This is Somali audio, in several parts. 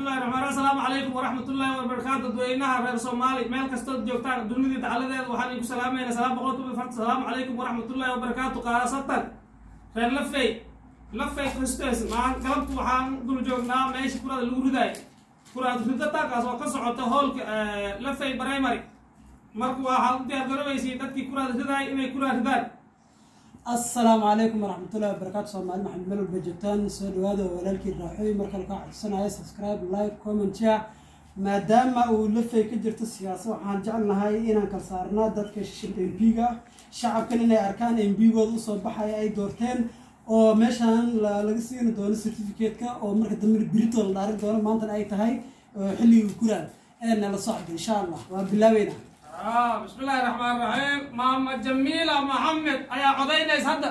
bismillahi raxmaan assalaamu calaykum waraxmatullaahi wabarakaatu dadweynaha reer soomaali meel kastood joogtaan dunidii dacaladeeda waxaan idinku salaamayna salaam boqol kubi farta salaamu calaykum waraxmatullaahi wabarakaatu qaasatan reer lafey lafey kristes maan galabtu waxaan dul joognaa meesha kuraada lagu ridaay kuraad ridataakaas oo ka socota hoolka lafey primary marka waxaad u diyaar garobaysiin dadkii kuraada ridaay inay kuraad ridaan assalaamu calaykum waraxmatullahi wabarakaatu soomaali maxamed meel walba joogtaan soo dhawaada oo walaalkii raaxooy marka lakaa codsanaya subscribe like comment share maadaama uu lafay ka jirto siyaasad waxaan jecelnahay inaan kala saarnaa dadka m p-ga shacabkan inay arkaan m p-gooda usoo baxaya ay doorteen oo meeshaan laga siini doono certificate-ka oo marka dambe birito la dhaarin doono maantana ay tahay xilligii kuraan ee nala socda insha allah waa bilaabeyna بسم الله الرحمن الرحيم ماما جميلة محمد أيا عدينيس هدا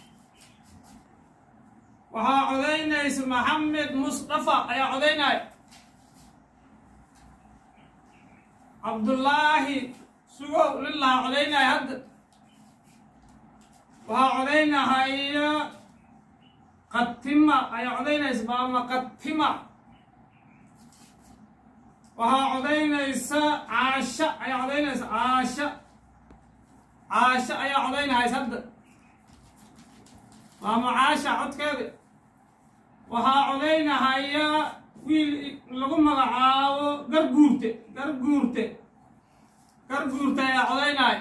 وها عدينيس محمد مصطفى أيا عديناي عبد الله سوو لله عديناي هدا وها عدينا هاي قتمة أيا عدينيس ماما قتمة waxaa codaynaysa caasho ayaa codaynaysa caasho caasho ayaa codaynahaysa hadda maama caasha codkeeda waxaa codaynahaya wiil lagu magacaabo garguurte garguurte garguurte ayaa codaynaya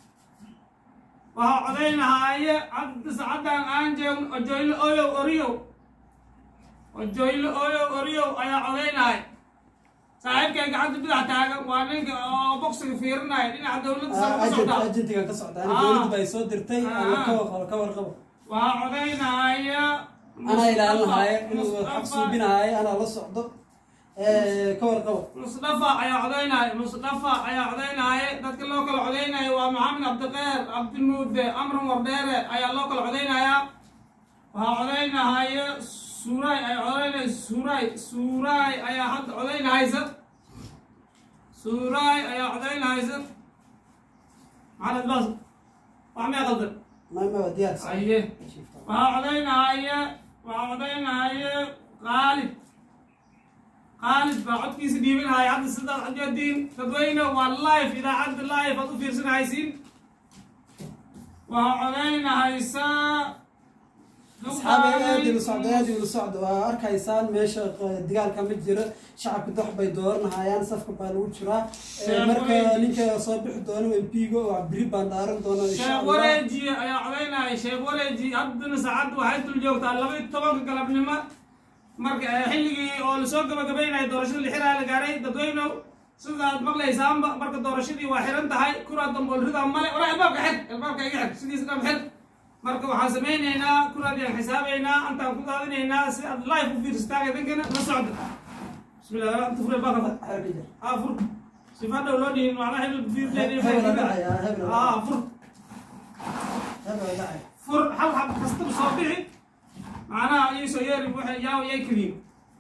waxaa codaynahaya cabdi sacadaan aan jeegn ojoylo oyow oriyow ojoylo oyow oriyow ayaa codaynaya saaxiibkay gacanta bidax taagan waa ninka oo boksiga fiirinaya dhinaca dowladda sare ka socda agentiga ka socda Ah. dowladda bay soo dirtay Ah. ama ka warqabo ka warqabo waxaa codaynaya anaa ilaalinahaya inuu xaq suubinahaya anaa la socdo ka warqabo musdafa ayaa codaynaya musdafa ayaa codaynaya dadka loo kala codaynaya waa maxamed cabdiqeer cabdimuude amran wardheere ayaa loo kala codaynaya waxaa codaynahaya suuraay ayaa codaynaya suuraay suuraay ayaa hadda codaynahaysa suuraay ayaa codaynahaysa maxamed baas wax mee qaldan maama waa diyaar aye waxaa codaynahaya waxaa codaynahaya qaalid qaalid baa codkiisa dhiibinahaya hadda sidaad ajoodiin dadweyne waa live idaacadda live aad u fiirsanahaysiin waxaa codaynahaysa asxaabi aad ila socdo aad ila socdo waa arkaysaan meesha q- dagaalka ma jiro shacabka dox bay dooranahayaan safka baa lagu jiraa Eh, Sheekh marka Wareeji. ninka soo bixi doono m p-ga oo biri baan dhaaran doona insha sheekh allah wareeji ayaa codaynaya sheekh wareeji haddana saacadda waxay dul joogtaa laba iyo tobanka galabnimo marka eh, xilligii oo lasoo gabagabaynaya doorashada lixilaa la gaaray dadweynow sidaad maqlaysaanba marka doorashadii waa xiran tahay kuraa damboolrida male walaa albaabka xir albaabka iga xir sidiisa dham xir marka waxaan samaynaynaa kuraadiyaan xisaabaynaa antaan ku daadinaynaa si aad live u fiirsataan idinkana la socda bismillah anta fure baaqada Xerka jar. aa fur sifa dhow loo dhihin macnaha hebel fiirdeed Hebel la dhacaya, hebel la aa fur Hebel waa dhacay. fur hal xab kastaba soo bixi macnaha iisoo yeeri waxay yaaw yay keliin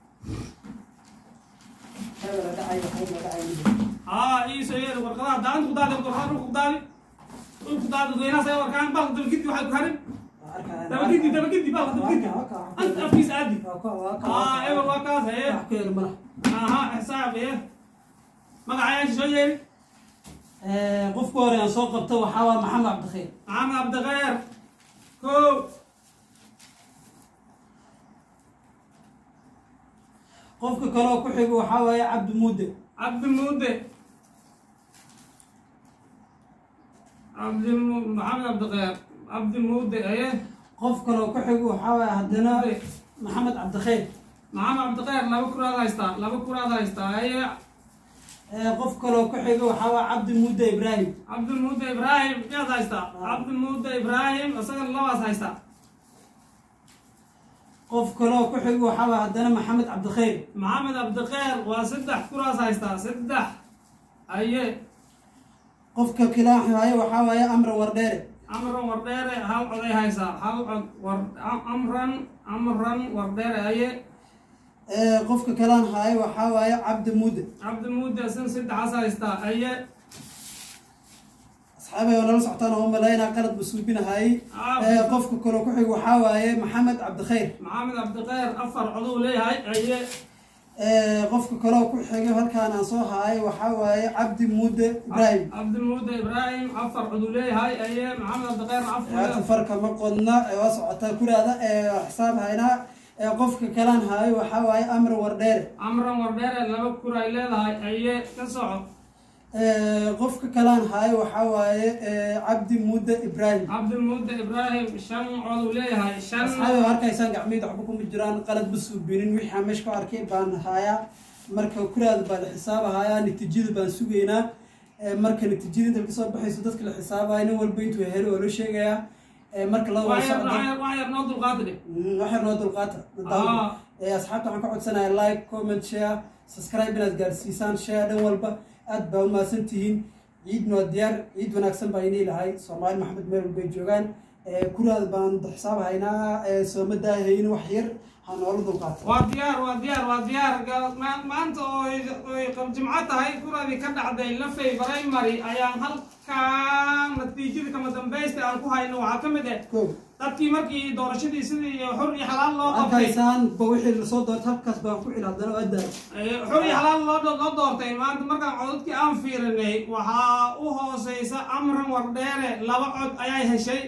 Hebel waa dhacay, hebel waa dhacay. aa iisoo yeeri warqadaha daanta ku daadi warqadaha dhulka ku daadi dhulka ku daadi dadweynaha say warkaan balka dabagidi waxay ku harin Waa arkaya. dabagidi dabagidi balka dabagidi Waa ka- waa ka- anta afkiisa aadi waa ka- waa ka- aa ebel waa kaas haye wax ku yeelo malaha. aha xisaab haye magacayaasha soo yeeri Eh, qofka hore aan soo qabto waxaa waa maxamed cabdikhiir maxamed cabdikheer kow qofka kale oo ku xigo waxaa waaye cabdi muude cabdi muude cabdi Mu- maxamed cabdikheer cabdi muude haye qof kale oo ku xigo waxaa waaye haddana Muude. maxamed cabdikhiir maxamed cabdikheer laba kuraad haystaa laba kuraad haystaa haye Eh, qof kale oo ku xigo waxaa waaye cabdi muude ibraahim cabdimuude ibraahim miyaad haystaa cabdimuude ibraahim isagana labaas haystaa qof kale oo ku xigo waxaa waaye haddana maxamed cabdikhiir maxamed cabdikheer waa saddex kuraas haystaa saddex haye qofka kale waaye waxaa waaye amran wardheere amran wardheere hal coday haysaa hal cod war amran amran wardheere haye Eh, qofka kalaan haaye waxaa waaye cabdi muude cabdimuude isan saddexaas haystaa haye asxaabay oo nala socotaan oo malaynaa qalad ba suubinahaayey Ah. Eh, qofka kale oo ku xigo waxaa waaye maxamed cabdikhiir maxamed cabdikheer afar coduu leeyahay haye qofka kaloo ku xigay halkaan aan soo haay waxaa waaye cabdi muude ibraahim cabdimuude ibraahim afar cuduu leeyahay aye maxamed cabdiqeer haata afar farka ma qodna ee waa socotaa kuraada ee xisaab haynaa ee qofka kalaan haayo waxaa waaye amar wardheere camran wardheere laba kur ay leedahay aye ka soco Ee, qofka kalaan haayo waxaa waaye ee, cabdi muude ibraahim cabdimuude ibraahim shan coduu leeyahay shan asxaabi waa arkaysaan gacmiyada waxba kuma jiraan qalad ma suubinin wixii aan meesha ku arkay baan hayaa marka kuraada baa la xisaabahayaa natiijada baan sugaynaa Ee, marka natiijada inta kasoo baxayso dadka la xisaabayo nin walba intuu helo oo loo sheegayaa Ee, marka laba waa waxyar socda waxyar waxyar noo dulqaadi dhig Mm, waxyar noo dulqaata Ah. Ee, asxaabta waxaan ka codsanayaa like comment share subscribe inaad gaarsiisaan share dhan walba aad baa umahadsan tihiin ciidna waa diyaar ciid wanaagsan baa inii lahay soomaali maxamed meel walbay joogaan Ee, kuraada baan xisaab haynaa ee, sooma daahaynin wax yar ha noola dulqaata waa diyaar waa diyaar waa diyaar Gal- ma- maanta oo ay- oo ay jimco tahay kuradii ka dhacday lafay primary ayaan halkaan natiijada kama dambaysta aan ku hayno waxaa ka mid ah Kow. dadkii markii doorashadii sidii xur iyo xalaal loo qabtay arkaysaan ba wixii lasoo doortay halkaas baan ku cil haddana waa daay Eh, xur iyo xalaal loo loo doortay maanta markaan codadkii aan fiirinay waxaa u hooseysa amran wardheere laba cod ayay heshay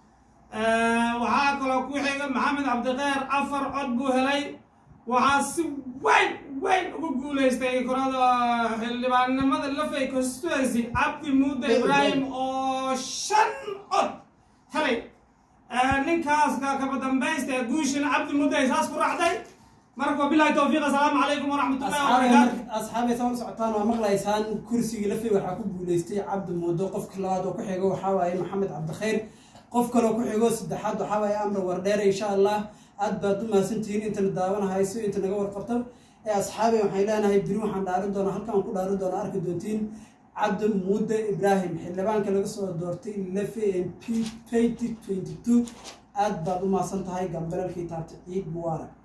Eh, waxaa kaloo ku xiga maxamed cabdiqeer afar cod buu helay waxaa si weyn weyn ugu guuleystay kurada xildhibaannimada lafay constituency cabdi muude ibraahim oo shan cod helay Eh, ninkaas ka- kaba dambaysta ee guushina cabdi muude ay saas ku raacday marka wabilahi towfiiq assalaamu calaykum waraxmatullahi wabarakaatu asxaabay saa u socotaan waa maqlaysaan kursigii lafay waxaa ku guuleystay cabdi muudo qofka labaad oo ku xigo waxaa waaye maxamed cabdikhayr qof kaloo ku xigo saddexaad waxaa waaye amar wardheere insha allah aad baad u mahadsantihiin intana daawanahayso inta naga warqabto ee asxaabay waxay leenahay biri waxaan dhaarin doonaa halkaan ku dhaarin doonaa arki doontiin cabdi muude ibraahim xildhibaanka laga soo doortay lafe m p twenty twenty two aad baad u mahadsan tahay gambalalkii taabta ciid mubaarak